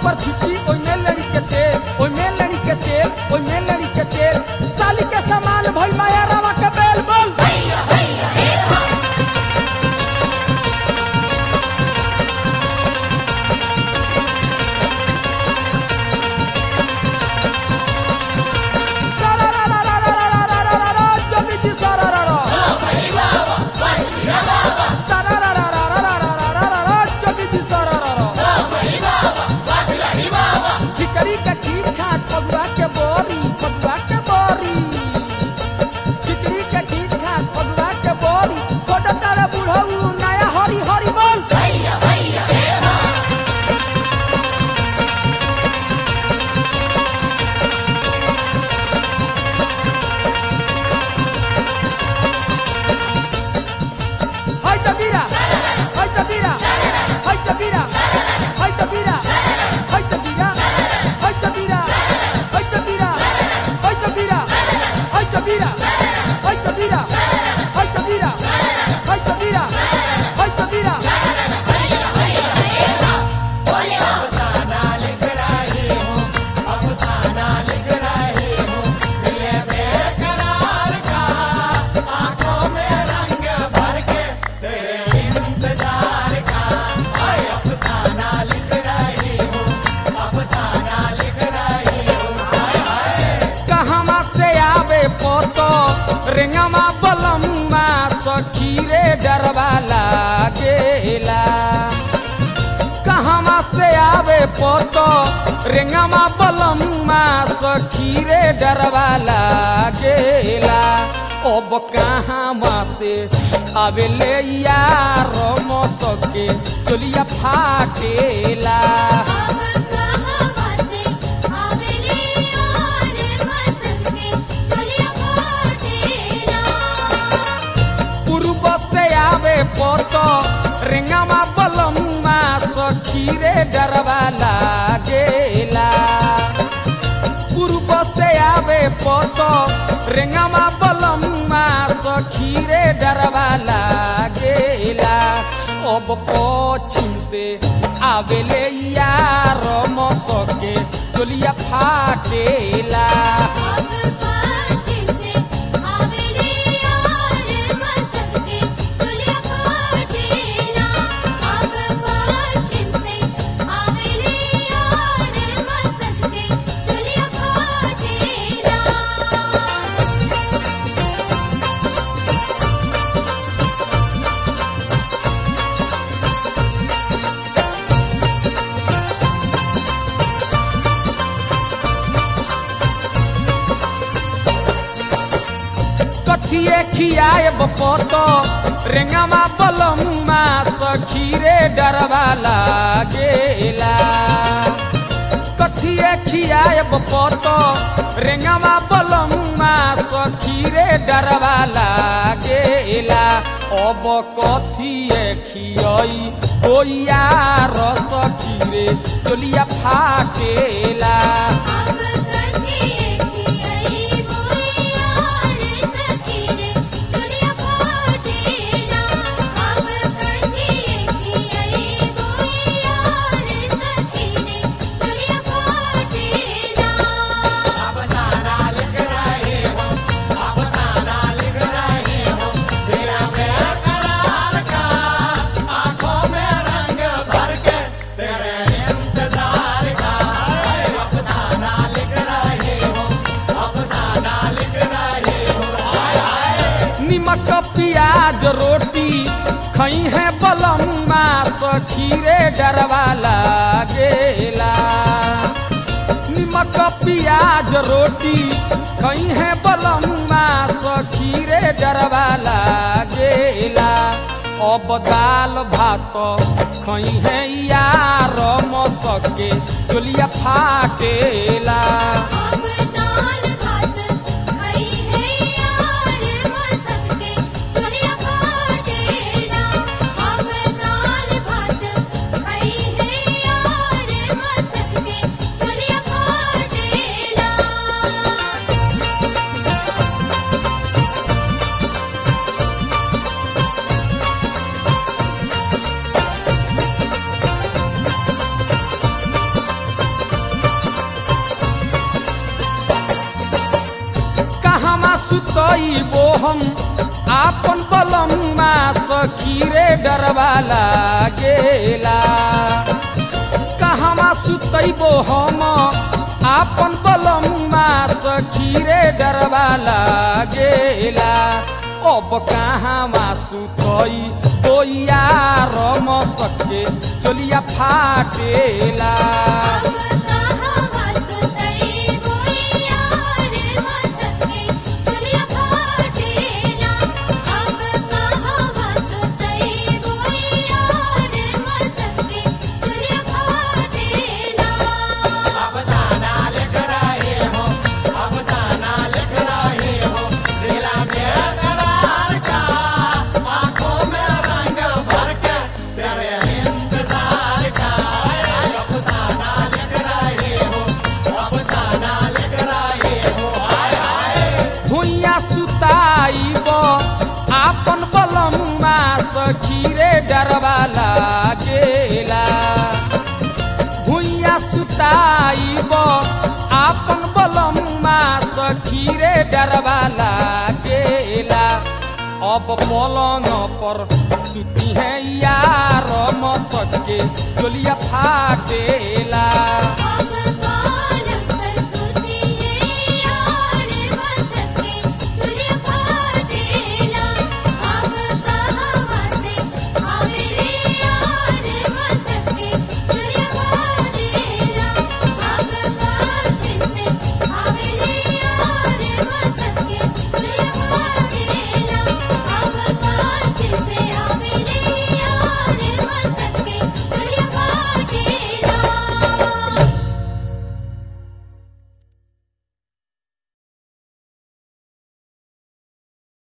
पर छिटी ओइमे लड़ी के तेल ओइमे लड़ी के तेल ओइमे लड़ी के तेल साली के सामान भइल माया रवा के बेल बोल जल्दी जी सारा रा रा सारा रा रा रा रा रा रा रा रा रा रा जल्दी जी सारा रा रा खिचड़ी के खीर खात पगुआ के बोरी पगुआ के बोरी खिचड़ी के खीर खात पगुआ के बोरी कोटा तारा बुढ़ऊ नया हरी हरी बोल हाय तबीरा हाय तबीरा हाय तबीरा हाय तबीरा हाय तबीरा हाय तबीरा हाय तबीरा हाय तबीरा हाय तबीरा हाय तबीरा हाय तबीरा हाय तबीरा हाय तबीरा कहवा से आवे पोतो रेंगमा बलम्मा सखी रे डरवा लागेला कहवा से आवे पोतो रेंगमा बलम्मा सखी रे डरवा लागेला अब कहवा से आवे ले यार मसके चलिया फाटेला अब कहां से आवेले और मसके चलिया फाटेला पूर्व से आवे पोतो रेंगामा बलम्मा सखी रे डरवा लागेला पूर्व से आवे पोतो रेंगामा बलम्मा सखी रे डरवा लागेला अब पश्चिम से आवेले यार मसके चलिया फाटेला अब पश्चिम से आवेले और मसके चलिया फाटेला अब पश्चिम से आवेले और मसके चलिया फाटेला कथिए खियाए बपतो रेंगामा बलम्मा सखी रे डरवा लागेला कथिए खियाए बपतो रेंगामा बलम्मा सखी रे डरवा लागेला अब कथिए खियई कोइया रस खीरे चलिया फाटेला अब कथिए खियाई बोलिया रे सखी रे चलिया फाटेला अब कथिए खियाई बोलिया रे सखी रे चलिया फाटेला निमक प्याज रोटी खई है बलम्मा सखी रे डरवा लागेला निमक प्याज रोटी खई है बलम्मा सखी रे डरवा लागेला अब दाल भात खई है यार मसके चलिया फाटेला अब दाल भात खाई है यार मसके चलिया फाटेला अब दाल भात खाई है यार मसके चलिया फाटेला अब सुतइबो हम आपन बलमुआ सखी रे डरवा लागेला कहवा सुतइबो हम आपन बलमुआ सखी रे डरवा लागेला अब कहवा सुतई बोइया रम सके चलिया फाटेला अब कहाँ सुतई बोइया रे मसके चलिया फाटेला अब कहाँ सुतई बोइया रे मसके चलिया फाटेला भुइया सुताइब आपन बलमुआ सखी रे डरवा लागेला भुइया सुताइब आपन बलमुआ सखी रे डरवा लागेला अब पलंग पर सुती है यार मसके चोलिया फाटेला अब